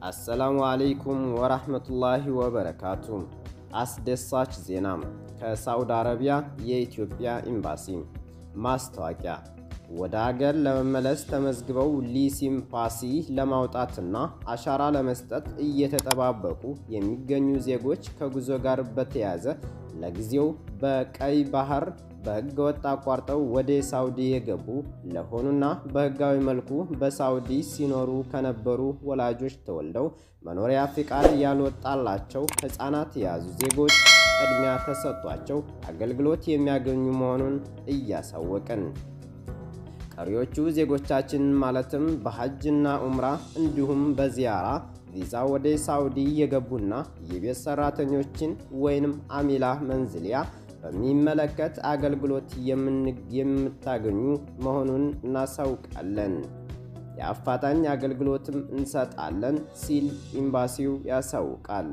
አሰላሙ አለይኩም ወራህመቱላሂ ወበረካቱ። አስደሳች ዜና ከሳውዲ አረቢያ የኢትዮጵያ ኤምባሲ ማስታወቂያ ወደ አገር ለመመለስ ተመዝግበው ሊሲምፓሲ ለማውጣትና አሻራ ለመስጠት እየተጠባበቁ የሚገኙ ዜጎች ከጉዞ ጋር በተያያዘ ለጊዜው በቀይ ባህር በሕገ ወጥ አቋርጠው ወደ ሳውዲ የገቡ ለሆኑና በሕጋዊ መልኩ በሳውዲ ሲኖሩ ከነበሩ ወላጆች ተወልደው መኖሪያ ፍቃድ ያልወጣላቸው ሕፃናት የያዙ ዜጎች ቅድሚያ ተሰጥቷቸው አገልግሎት የሚያገኙ መሆኑን እያሳወቅን ቀሪዎቹ ዜጎቻችን ማለትም በሐጅና ኡምራ እንዲሁም በዚያራ ቪዛ ወደ ሳውዲ የገቡና የቤት ሰራተኞችን ወይንም አሚላ መንዝሊያ በሚመለከት አገልግሎት የምታገኙ መሆኑን እናሳውቃለን። የአፋጣኝ አገልግሎትም እንሰጣለን ሲል ኤምባሲው ያሳውቃል።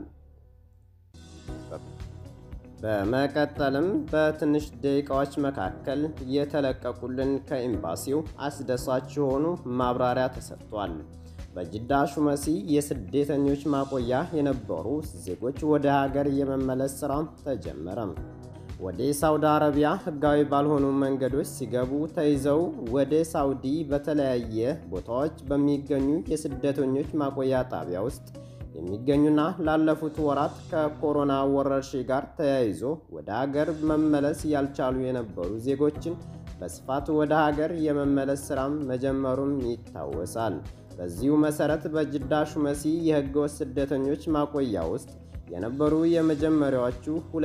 በመቀጠልም በትንሽ ደቂቃዎች መካከል የተለቀቁልን ከኤምባሲው አስደሳች የሆኑ ማብራሪያ ተሰጥቷል። በጅዳ ሹመሲ የስደተኞች ማቆያ የነበሩ ዜጎች ወደ ሀገር የመመለስ ሥራ ተጀመረ። ወደ ሳውዲ አረቢያ ሕጋዊ ባልሆኑ መንገዶች ሲገቡ ተይዘው ወደ ሳውዲ በተለያየ ቦታዎች በሚገኙ የስደተኞች ማቆያ ጣቢያ ውስጥ የሚገኙና ላለፉት ወራት ከኮሮና ወረርሽኝ ጋር ተያይዞ ወደ ሀገር መመለስ ያልቻሉ የነበሩ ዜጎችን በስፋት ወደ ሀገር የመመለስ ሥራም መጀመሩም ይታወሳል። በዚሁ መሰረት በጅዳ ሹመሲ የህገወጥ ስደተኞች ማቆያ ውስጥ የነበሩ የመጀመሪያዎቹ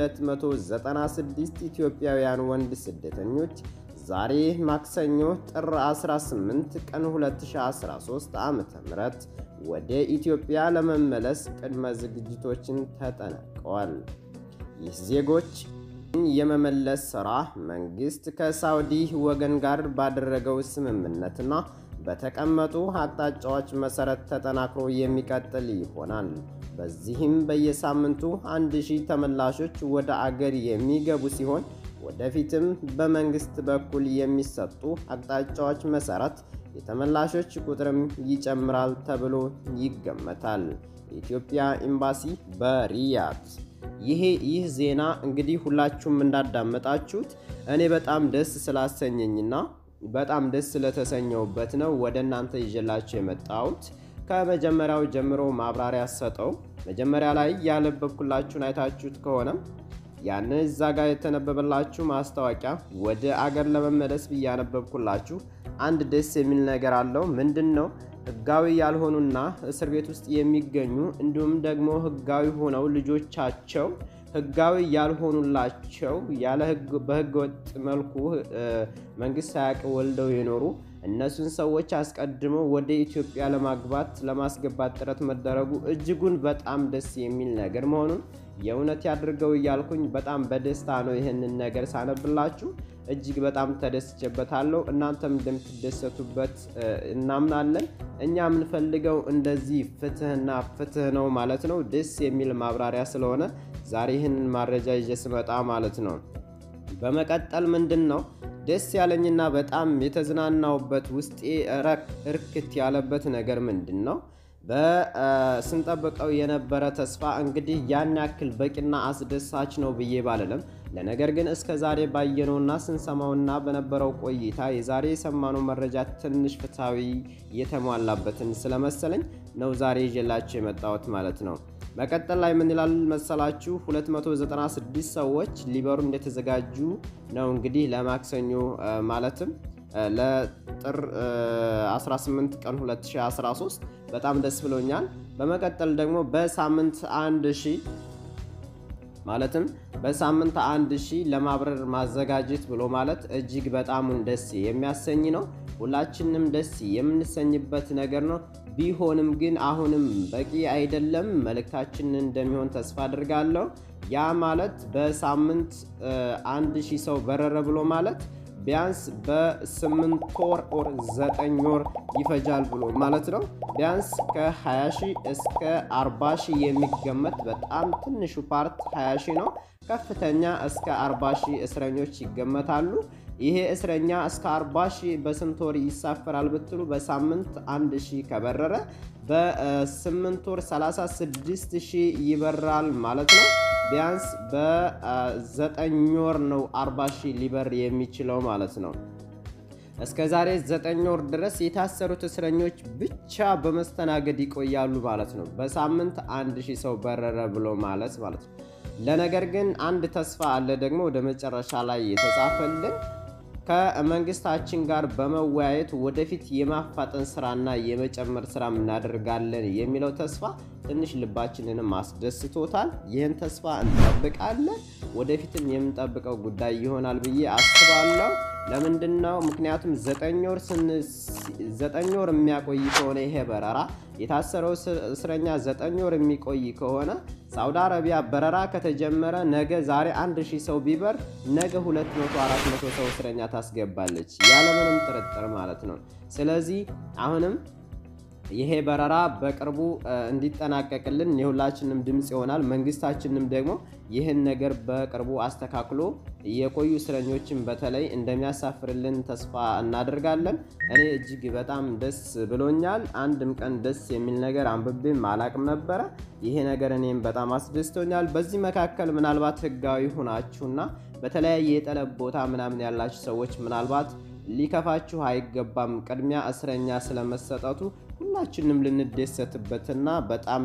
296 ኢትዮጵያውያን ወንድ ስደተኞች ዛሬ ማክሰኞ ጥር 18 ቀን 2013 ዓ.ም ወደ ኢትዮጵያ ለመመለስ ቅድመ ዝግጅቶችን ተጠናቀዋል። ይህ ዜጎች የመመለስ ሥራ መንግሥት ከሳውዲ ወገን ጋር ባደረገው ስምምነትና በተቀመጡ አቅጣጫዎች መሠረት ተጠናክሮ የሚቀጥል ይሆናል። በዚህም በየሳምንቱ አንድ ሺህ ተመላሾች ወደ አገር የሚገቡ ሲሆን ወደፊትም በመንግስት በኩል የሚሰጡ አቅጣጫዎች መሠረት የተመላሾች ቁጥርም ይጨምራል ተብሎ ይገመታል። የኢትዮጵያ ኤምባሲ በሪያድ ይሄ ይህ ዜና እንግዲህ ሁላችሁም እንዳዳመጣችሁት እኔ በጣም ደስ ስላሰኘኝና በጣም ደስ ስለተሰኘውበት ነው ወደ እናንተ ይዤላችሁ የመጣሁት። ከመጀመሪያው ጀምሮ ማብራሪያ ሰጠው። መጀመሪያ ላይ ያነበብኩላችሁን አይታችሁት ከሆነም ያን እዛ ጋር የተነበበላችሁ ማስታወቂያ ወደ አገር ለመመለስ ብዬ ያነበብኩላችሁ አንድ ደስ የሚል ነገር አለው። ምንድን ነው? ህጋዊ ያልሆኑና እስር ቤት ውስጥ የሚገኙ እንዲሁም ደግሞ ህጋዊ ሆነው ልጆቻቸው ህጋዊ ያልሆኑላቸው ያለ በህገ ወጥ መልኩ መንግስት ሳያውቅ ወልደው የኖሩ እነሱን ሰዎች አስቀድሞ ወደ ኢትዮጵያ ለማግባት ለማስገባት ጥረት መደረጉ እጅጉን በጣም ደስ የሚል ነገር መሆኑን የእውነት ያድርገው እያልኩኝ በጣም በደስታ ነው ይህንን ነገር ሳነብላችሁ እጅግ በጣም ተደስቼበታለሁ። እናንተም እንደምትደሰቱበት እናምናለን። እኛ የምንፈልገው እንደዚህ ፍትህና ፍትህ ነው ማለት ነው። ደስ የሚል ማብራሪያ ስለሆነ ዛሬ ይህንን ማረጃ ይዤ ስመጣ ማለት ነው። በመቀጠል ምንድን ነው ደስ ያለኝና በጣም የተዝናናውበት ውስጤ እርክት ያለበት ነገር ምንድን ነው? በስንጠብቀው የነበረ ተስፋ እንግዲህ ያን ያክል በቂና አስደሳች ነው ብዬ ባልልም፣ ለነገር ግን እስከ ዛሬ ባየነውና ስንሰማውና በነበረው ቆይታ የዛሬ የሰማነው መረጃ ትንሽ ፍትሐዊ የተሟላበትን ስለመሰለኝ ነው ዛሬ ይዤላችሁ የመጣሁት ማለት ነው። መቀጠል ላይ ምን ይላል መሰላችሁ? 296 ሰዎች ሊበሩ እንደተዘጋጁ ነው እንግዲህ ለማክሰኞ ማለትም ለጥር 18 ቀን 2013 በጣም ደስ ብሎኛል። በመቀጠል ደግሞ በሳምንት አንድ ሺህ ማለትም በሳምንት አንድ ሺህ ለማብረር ማዘጋጀት ብሎ ማለት እጅግ በጣም ደስ የሚያሰኝ ነው። ሁላችንም ደስ የምንሰኝበት ነገር ነው። ቢሆንም ግን አሁንም በቂ አይደለም። መልእክታችን እንደሚሆን ተስፋ አድርጋለሁ። ያ ማለት በሳምንት አንድ ሺህ ሰው በረረ ብሎ ማለት ቢያንስ በስምንት ወር ኦር ዘጠኝ ወር ይፈጃል ብሎ ማለት ነው። ቢያንስ ከ20 ሺህ እስከ 40 ሺህ የሚገመት በጣም ትንሹ ፓርት 20 ሺህ ነው። ከፍተኛ እስከ 40 ሺህ እስረኞች ይገመታሉ። ይሄ እስረኛ እስከ 40 ሺህ በስንት ወር ይሳፈራል ብትሉ በሳምንት 1 ሺህ ከበረረ በ8 ወር 36 ሺህ ይበራል ማለት ነው። ቢያንስ በ9 ወር ነው 40 ሺህ ሊበር የሚችለው ማለት ነው። እስከ ዛሬ 9 ወር ድረስ የታሰሩት እስረኞች ብቻ በመስተናገድ ይቆያሉ ማለት ነው። በሳምንት 1 ሺህ ሰው በረረ ብሎ ማለት ማለት ነው። ለነገር ግን አንድ ተስፋ አለ ደግሞ ወደ መጨረሻ ላይ የተጻፈልን ከመንግስታችን ጋር በመወያየት ወደፊት የማፋጠን ስራና የመጨመር ስራ እናደርጋለን የሚለው ተስፋ ትንሽ ልባችንንም አስደስቶታል። ይህን ተስፋ እንጠብቃለን። ወደፊትም የምንጠብቀው ጉዳይ ይሆናል ብዬ አስባለሁ። ለምንድን ነው? ምክንያቱም ዘጠኝ ወር የሚያቆይ ከሆነ ይሄ በረራ የታሰረው እስረኛ ዘጠኝ ወር የሚቆይ ከሆነ ሳውዲ አረቢያ በረራ ከተጀመረ ነገ ዛሬ አንድ ሺህ ሰው ቢበር ነገ 200 400 ሰው እስረኛ ታስገባለች ያለምንም ጥርጥር ማለት ነው። ስለዚህ አሁንም ይሄ በረራ በቅርቡ እንዲጠናቀቅልን የሁላችንም ድምፅ ይሆናል። መንግስታችንም ደግሞ ይህን ነገር በቅርቡ አስተካክሎ የቆዩ እስረኞችን በተለይ እንደሚያሳፍርልን ተስፋ እናደርጋለን። እኔ እጅግ በጣም ደስ ብሎኛል። አንድም ቀን ደስ የሚል ነገር አንብቤም አላቅም ነበረ። ይሄ ነገር እኔም በጣም አስደስቶኛል። በዚህ መካከል ምናልባት ህጋዊ ሁናችሁና በተለያየ የጠለብ ቦታ ምናምን ያላችሁ ሰዎች ምናልባት ሊከፋችሁ አይገባም። ቅድሚያ እስረኛ ስለመሰጠቱ ሁላችንም ልንደሰትበትና በጣም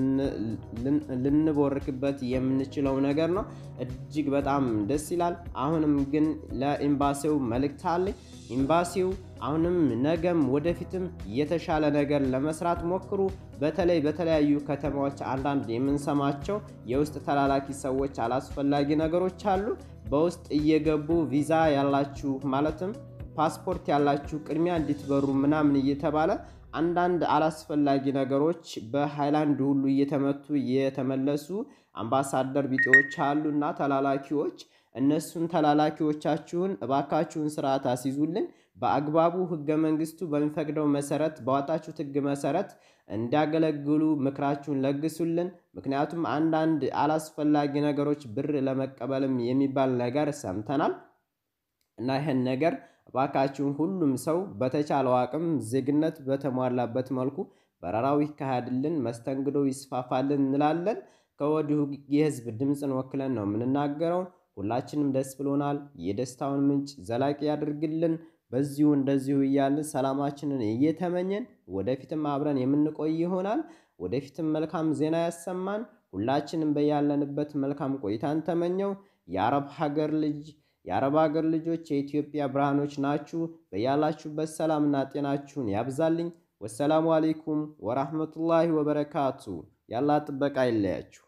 ልንቦርክበት የምንችለው ነገር ነው። እጅግ በጣም ደስ ይላል። አሁንም ግን ለኤምባሲው መልእክት አለኝ። ኤምባሲው አሁንም ነገም ወደፊትም የተሻለ ነገር ለመስራት ሞክሩ። በተለይ በተለያዩ ከተማዎች አንዳንድ የምንሰማቸው የውስጥ ተላላኪ ሰዎች አላስፈላጊ ነገሮች አሉ። በውስጥ እየገቡ ቪዛ ያላችሁ ማለትም ፓስፖርት ያላችሁ ቅድሚያ እንዲትበሩ ምናምን እየተባለ አንዳንድ አላስፈላጊ ነገሮች በሃይላንድ ሁሉ እየተመቱ የተመለሱ አምባሳደር ቢጤዎች አሉና ተላላኪዎች እነሱን ተላላኪዎቻችሁን እባካችሁን ስርዓት አስይዙልን። በአግባቡ ህገ መንግስቱ በሚፈቅደው መሰረት ባወጣችሁት ህግ መሰረት እንዲያገለግሉ ምክራችሁን ለግሱልን። ምክንያቱም አንዳንድ አላስፈላጊ ነገሮች ብር ለመቀበልም የሚባል ነገር ሰምተናል እና ይህን ነገር እባካችሁን ሁሉም ሰው በተቻለው አቅም ዜግነት በተሟላበት መልኩ በረራው ይካሄድልን፣ መስተንግዶ ይስፋፋልን እንላለን። ከወዲሁ የህዝብ ድምፅን ወክለን ነው የምንናገረው። ሁላችንም ደስ ብሎናል። የደስታውን ምንጭ ዘላቂ ያድርግልን። በዚሁ እንደዚሁ እያልን ሰላማችንን እየተመኘን ወደፊትም አብረን የምንቆይ ይሆናል። ወደፊትም መልካም ዜና ያሰማን። ሁላችንም በያለንበት መልካም ቆይታን ተመኘው። የአረብ ሀገር ልጅ የአረብ ሀገር ልጆች የኢትዮጵያ ብርሃኖች ናችሁ። በያላችሁበት ሰላምና ጤናችሁን ያብዛልኝ። ወሰላሙ አሌይኩም ወራህመቱላሂ ወበረካቱ። ያላ ጥበቃ ይለያችሁ።